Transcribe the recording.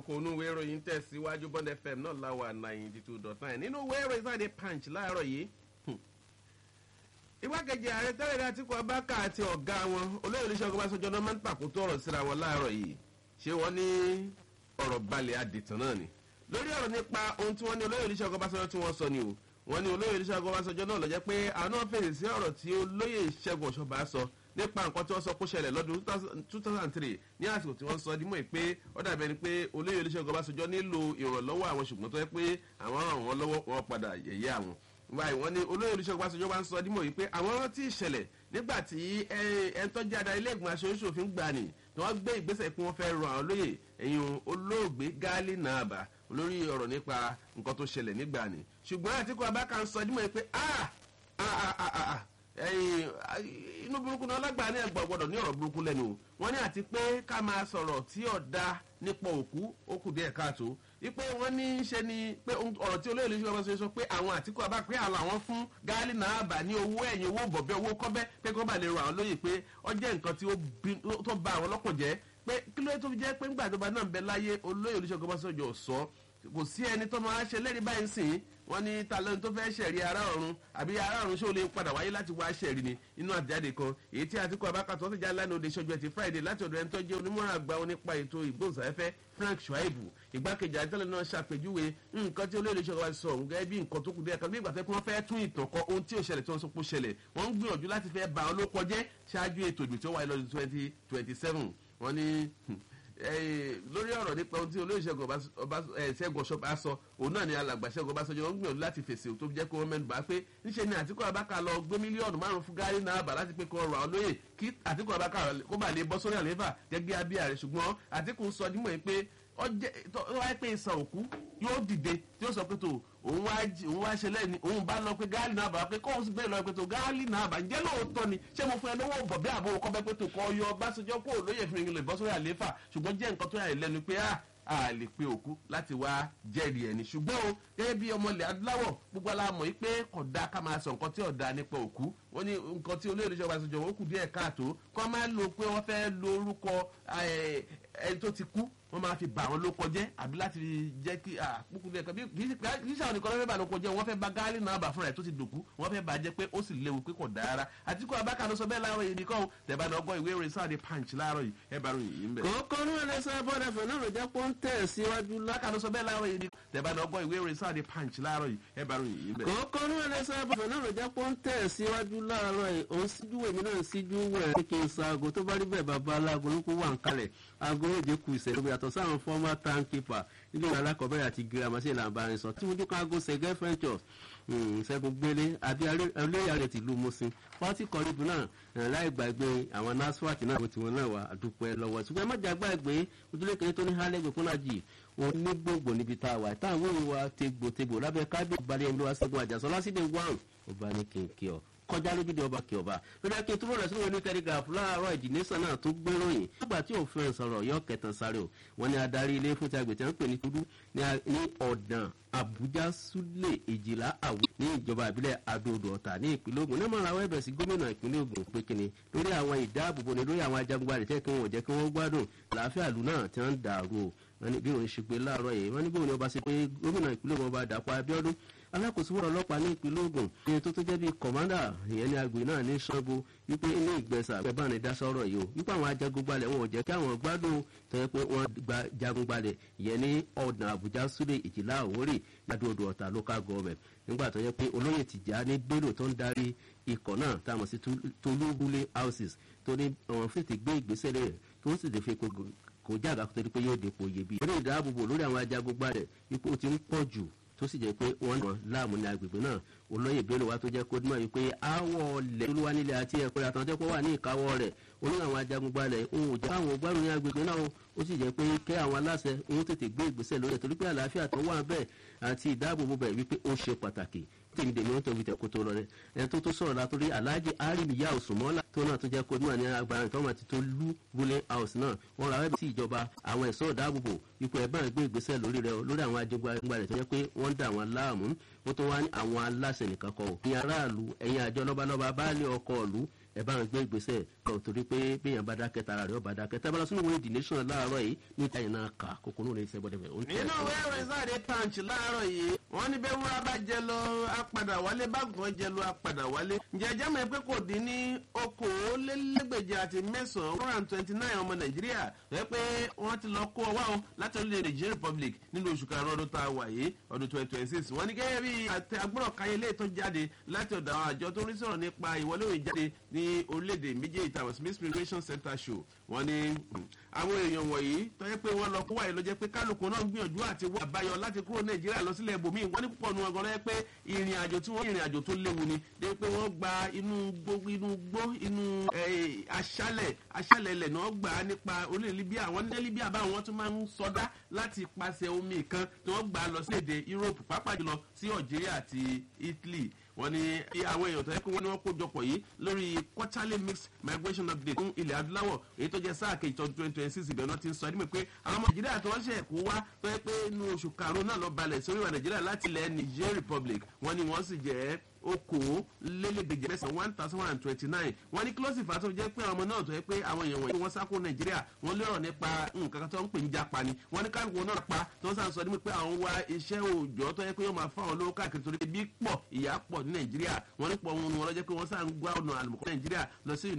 kókó inú ìwé ìròyìn tẹ̀síwájú bond fm náà láwà ninety two dot nine nínú ìwé ìròyìn sáde punch láàárọ̀ yìí igbákejì ààrẹ tẹ́lẹ̀ ní àtìkú abáka àti ọ̀gá wọn olóyè oníṣègùn ọbaṣọjọ́ náà máa ń pàkótó ọ̀rọ̀ síra wọn láàárọ̀ yìí ṣé wọ́n ní ọ̀rọ̀ balẹ̀ àdìtàn náà ni lórí ọ̀rọ̀ nípa ohun tí wọ́n ní olóyè oníṣègùn ọbaṣọjọ́ tí wọ́n sọ ni o wọ́n ní olóyè oníṣègùn ọbaṣọjọ́ náà lọ́jẹ́ pé àwọn náà fèrè sí ọ̀rọ̀ tí olóyè ìṣẹ́gun ọ̀ṣọ́ba sọ nípa nǹkan tí wọ́n sọ kó ṣẹlẹ̀ lọ́dún two thousand three ní àsìkò tí wọ́n sọ dímọ̀ pé ó dàbí ẹni pé olóyè oníṣègùn ọbaṣọjọ́ nílò ìrànlọ́wọ́ àwọn ṣùgbọ́n tó yẹ pé àwọn ràn wọ́n lọ́wọ́ wọn padà yẹ̀yẹ́ àwọn báyìí wọ́n ní olóyè olùṣègùn aṣojú wa ń sọ dímọ̀ yìí pé àwọn rántí ìṣẹ̀lẹ̀ nígbà tí ẹ̀ńtọ́jú adarí ilé ìgbìmọ̀ aṣojúṣòfin gbà ní tí wọ́n gbé ìgbésẹ̀ pé wọ́n fẹ́ ran àwọn olóyè ẹ̀yìn olóògbé gáálí nàbà lórí ọ̀rọ̀ nípa nǹkan tó ṣẹlẹ̀ nígbà ní ṣùgbọ́n àtìkú abáka ń sọ dímọ̀ yìí pé inú burúkú náà lágbàá ní ẹgbẹ́ gbọ́dọ̀ ní ọ̀rọ̀ burúkú lẹ́nu o wọ́n ní àti pé ká máa sọ̀rọ̀ tí ọ̀dà nípa òkú ó kù díẹ̀ káàtó wípé wọ́n ní í ṣe ni pé ọ̀rọ̀ tí olóyè lóṣù ọba sọ pé àwọn àtìkú àbá pé àwọn àwọn fún gáálí náà bà ní owó ẹ̀yìn owó bọ̀bẹ́ owó kọ́bẹ́ pé kó bá lè ràn án lóye pé ó jẹ́ nǹkan tí ó ba àwọn lọ́kàn jẹ́ pé kí ló tó fi jẹ́ pé ńgbà tó bá náà ń bẹ láyé olóyè olóṣù ọba sọjọ sọ kò sí ẹni tó máa ṣe lẹ́rìí báyìí sìn wọ́n ní talẹ́ni tó fẹ́ ṣẹ̀rí ara ọ̀run àbí ara ọ̀run ṣé o lè padà wáyé láti wá ṣẹ̀rí ni inú àtẹ̀jáde kan èyí tí àtìkú abákàtọ́ ti já lánàá òde ṣọjú ẹtì friday láti ọ̀dọ̀ ẹni tó jẹ́ onímọ̀ràn àgbà wọn nípa ètò ìgbóhùnsáfẹ́fẹ́ frank shuaibu ìgbákejì àtẹ̀lẹ̀ náà ṣàpèjúwe nǹkan tí olóyè ṣọ̀rọ̀ wa sọ òun gẹ́gẹ́ bí nǹkan tó kù díẹ̀ kan bí ìgbà tó kí wọ́n fẹ́ tún ìtàn kọ ohun tí ò ṣẹlẹ̀ tí wọ́n sọ pé ó ṣẹlẹ̀ wọ́n ń gbìyànjú láti fẹ́ ba olóko jẹ́ ṣáájú ètò ìgbì tó wáyé lọ́dún twenty twenty seven wọ́n ní lórí ọ̀rọ̀ nípa ohun tí olóyè ṣẹ́gun ọ̀ṣọ́ba sọ òun náà ni alàgbà ṣẹ́gun ọbaṣọ́jọ́ wọn gbìyànjú láti fèsì tó jẹ́ kó wọ́n mẹ́nu bá pé níṣẹ́ ni àtìkú abáka lọ gbé mílíọ̀nù márùn-ún fún gáárì náà bà láti pé kó ọrọ̀ àwọn olóyè kí àtìkú abáka kó bà lè bọ́ sórí àlééfà gẹ́gẹ́ abíyá rẹ̀ ṣùgbọ́n àtìkú sọ dímọ̀ yìí pé ọjọ́ wáyé pé ìsàn òkú yóò dìde tí ó sọ pé tó òun wá òun wá ṣe lẹ́ni òun bá lọ pé gáàlì náà bá pé kóun sì bẹ́ẹ̀ lọ pé tó gáàlì náà bá ǹjẹ́ lóòótọ́ ni ṣé mo fún ẹ lówó bọ̀ bí àbò kọ́ bẹ́ẹ̀ pé tó kọ́ yọ báṣọjọ́ kó lóye fi rìn lè bọ́ sórí àlééfà ṣùgbọ́n jẹ́ nǹkan tó yà lẹ́nu pé a lè pe òkú láti wá jẹ́rìí ẹni ṣùgbọ́n o gẹ́gẹ́ bí ọmọ ilẹ̀ adúláwọ̀ gbogbo aláàmọ̀ yìí pé kódà ká máa sọ nǹkan tí ọ̀dà nípa òkú wọ́n ní nǹkan tí olóyè ìjọba ìṣèjọba ó kù díẹ̀ káàtó kọ́ máa lo pé wọ́n fẹ́ lo orúkọ ẹni tó ti kú wọ́n máa fi bà wọ́n ló kọjẹ́ àbí láti jẹ́ kí àpòkù díẹ̀ kan bí kì í ṣàwọn nìkan ló fẹ́ bà ló kọjẹ́ wọ́n fẹ́ ba gáálì náà bà fúnra ẹ̀ tó ti dòkú wọ́n fẹ́ bà jẹ́ pé ó sì léwu pé kò dára àtìkú abáka ló sọ bẹ́ẹ̀ láàárọ̀ yìí nìkan tẹ̀bá náà gbọ́ ìwé ìròyìn sáà di punch láàárọ̀ yìí ẹ bá ròyìn yìí ń bẹ̀. kòókò ní ẹlẹ́sẹ̀ bọ́dà fẹ̀ náà ló jẹ́ pọ́n tẹ̀ síwájú láka ló sọ bẹ́ẹ̀ láàárọ̀ yìí nìkan tẹ̀bá náà gbọ́ ìwé ìròyìn sáà di punch láàárọ̀ yìí ẹ bá ròyìn yìí ń bẹ̀. kòókò ní ẹlẹ́sẹ̀ bọ́dà fẹ̀ náà ló jẹ́ pọ́n tẹ̀ síwájú láàárọ̀ yìí òun síjú èmi náà síjú wẹ̀ kí n sa aago tó bá rí bẹ́ẹ̀ bàbá aláàgọ́ ló kó wà ń kalẹ̀ aago méje kù ìṣẹ̀lẹ̀ yàtọ̀ sáwọn fọ́mà timekeeper ilé ìwé alákọ̀ọ́bẹ̀rẹ̀ àti girama sí ìlànà ìbáraẹnisọ tí wọ́n dúkọ́ aago sẹ̀gẹ́ ventures ṣẹ́gun gbélé àbí olóyè rẹ̀ tìlú musin pọ́tì kọ́ríbù náà láì gbàgbé àwọn nasfat náà tí wọ́n náà wà àdúpẹ́ lọ́wọ́ ṣùgbọ́n ẹ má jà gbàgbé ojúlé kéré tó ní hálẹ́gbẹ̀ fúnnájì wọn ní gbogbo níbi tá a wà táwọn òun wa tegbòtegbò lábẹ́ kábíyèsí balẹ̀ ẹni wá ṣẹ́gun àjàsọ lásìdè wàn ọba ní kìnkìn ọ̀ kọjá lójúde ọba kí ọba lórí akin túbọ̀ rẹ̀ sínú ní telegraph láàárọ̀ ìdílésàn náà tó gbéròyìn nígbà tí òfin sọ̀rọ̀ yọ kẹtàn sáré o wọn ni adarí ilé fún ti àgbẹ̀tẹ̀ ń pè ní kudu ní ọ̀dàn àbújá súlẹ̀ èjìlá àwọ̀ ní ìjọba ìbílẹ̀ adóodò ọ̀tà ní ìpínlẹ̀ ogun náà máa ra wẹ́bẹ̀ sí gómìnà ìpínlẹ̀ ogun pé kíni lórí àwọn ìdáàbòbò ni lórí àwọn ajagunbalẹ̀ tẹ́ kí wọ́n jẹ́ kí wọ́n gbádùn làáfíà lù náà tí wọ́n ń dàrú o wọn ní bí òun ṣe pé láàárọ̀ yìí wọn ní bóun ni ọba ṣe pé gómìnà ìpínlẹ̀ ogun ọba dàpọ̀ abiodun alákòóso wọ̀rọ̀ ọlọ́pàá ní ìpínlẹ̀ ogun ní tó tó jẹ́ bíi kọ̀mándà ìyẹn ní agbè náà ní sango wípé ilé ìgbẹ́sà pẹ̀bá ni dá sọ́rọ̀ yìí o wípé àwọn ajagunbalẹ̀ wọn ò jẹ́ kí àwọn gbádùn tó yẹ pé wọ́n gba jagunbalẹ̀ ìyẹn ní ọ̀nà àbújá súlẹ̀ ìjìlá àwórì ládùúgbò ọ̀tà local government nígbà tó yẹ pé olóyè tìjà ní bello tó ń darí ikọ̀ náà tá a mọ̀ sí tolúbulẹ̀ houses tó ní àwọn fètè gbé ìgbésẹ̀ rẹ̀ kí wọ́n sì lè fi kò jága kó tó di pé yóò dépò iyebíye. eré ìdáàbòbò lórí àwọn ajagunbalẹ̀ ipò ti ń pọ̀ jù tó sì jẹ́ pé wọ́n nà láàmú ní agbègbè náà olóyè bello wa tó jẹ́ kó dúnmọ̀ yìí pé àwọ̀ ọ̀lẹ̀ olúwa nílẹ̀ àti ẹ̀kọ́ yàtọ̀ jẹ́ pé wà ní ìkáwọ́ rẹ̀ olóyè àwọn ajagunbalẹ̀ òun ò jẹ́ káwọn gbárùn ní agbègbè náà ó sì jẹ́ pé kẹ́ àwọn aláṣẹ òun tètè gbé ìgbésẹ̀ lórí ẹ̀ torí pé àlàáfíà tó wà bẹ́ẹ̀ àti ìdáàbòbò bẹ̀ wípé ó ṣe pàtàkì tèmi dèmi ó tóbi tẹ̀kú tó lọ rẹ̀ ẹni tó tó sọ̀rọ̀ látòrí aláàjì arìmíyá òsùnmọ́lá tó náà tó jẹ́ kó dúnmọ̀ ní agbára ìtọ́ àti tó lú wúlé house náà wọ́n ra wẹ́bí sí ìjọba àwọn ẹ̀ṣọ́ ìdáàbòbò ipò ẹ̀bá gbé ìgbésẹ̀ lórí rẹ̀ lórí àwọn ajagunbalẹ̀ tó jẹ́ pé wọ́n dà wọ́n láàmú ó tó wá ní àwọn aláṣẹ nìkan kọ́ ò ní aráàlú ẹ̀yin àjọ lọ́balọ́ba baálé ọkọ̀ ọ̀lú ẹ bá wọn gbé ìgbésẹ̀ kọ̀ torí pé béèyàn bá dákẹ́ tara rẹ̀ ó bá dákẹ́ tábàlá sínú ìwé the nation láàárọ̀ yìí ní ìtàyìn náà kà kókó náà ní ìṣẹ́ bọ́dẹ̀ nínú ìwé ìròyìn sáàdé punch láàárọ̀ yìí wọ́n ní bẹ́ẹ̀ wúrà bá jẹ lọ apàdà wálé bákan jẹ lọ apàdà wálé ǹjẹ́ ẹjẹ́ mọ̀ pé kò dín ní okòólélẹ́gbèje àti mẹ́sàn-án one hundred twenty nine ọmọ nàìjíríà rẹ pé wọ́n ti lọ kó ọwọ́ àwọn láti orílẹ̀-èdè nigeria republic nínú oṣù karùn-ún ọdún tá a wà yìí ọdún twenty twenty six wọ́n ní gẹ́gẹ́ bí àtẹ agbọ́dọ̀ káyé ilé tó jáde láti ọ̀dọ̀ àwọn àjọ tó ń rí sọ̀rọ̀ nípa ìwọlé òye jáde ní orílẹ̀-èdè méjèèjì tàwọn smith migration center show wọ́n ní àwọn èèyàn wọ̀nyí tó yẹ pé wọ́n lọ kó wáyé ló jẹ́ pé kálukú náà ń gbìyànjú àti wọ àbáyọ láti kúrò nàìjíríà lọ sílẹ̀ ibòmíì wọ́n ní púpọ̀ nu ọgọ́ lọ́yẹ́ pé ìrìn àjò tí wọ́n ìrìn àjò tó léwu ni dé pé wọ́n gba inú gbó inú gbó inú aṣálẹ̀ aṣálẹ̀ ilẹ̀ náà gbà á nípa orílẹ̀ libya àwọn ní libya báwọn wọ́n tún máa ń sọdá láti pàṣẹ omi kan tí wọ́n gbà á lọ sí èdè europe pàápàá jùlọ sí algeria àti italy wọ́n ní àwọn èèyàn tó yẹ pé wọ́n ní wọ́n kó jọpọ̀ yìí lórí quarterly mixed migration update fún ilẹ̀ adúláwọ̀ èyí tó jẹ́ sáà kejì tọdún twenty twenty six ìbẹ̀rẹ̀ náà ti ń sọ ẹni pé àwọn ọmọ nàìjíríà tó wọ́n ṣe kó wá tó yẹ pé inú oṣù karùn-ún náà lọ balẹ̀ sórí ìwà nàìjíríà láti ilẹ̀ niger republic wọ́n ní wọ́n sì jẹ́ okòólélẹ́gbẹ̀jẹ mẹ́sàn-án one thousand one hundred twenty nine wọ́n ní kílọ̀sì fà tó jẹ́ pé àwọn ọmọ náà tó yẹ pé àwọn èèyàn wọ̀nyí wọ́n sáko nàìjíríà wọ́n lérò nípa nǹkan kan tó ń pè ní japa ni wọ́n ní kálukú náà pa tó ń sàn sọ ní pé àwọn wá iṣẹ́ òòjọ́ tó yẹ pé yóò máa fáwọn olówó káàkiri torí bí pọ̀ ìyá pọ̀ ní nàìjíríà wọ́n ní pọ̀ wọn ni wọ́n lọ jẹ́ pé wọ́n sàn gbá ọ̀nà àlùmọ̀kọ́ nàìjíríà lọ sí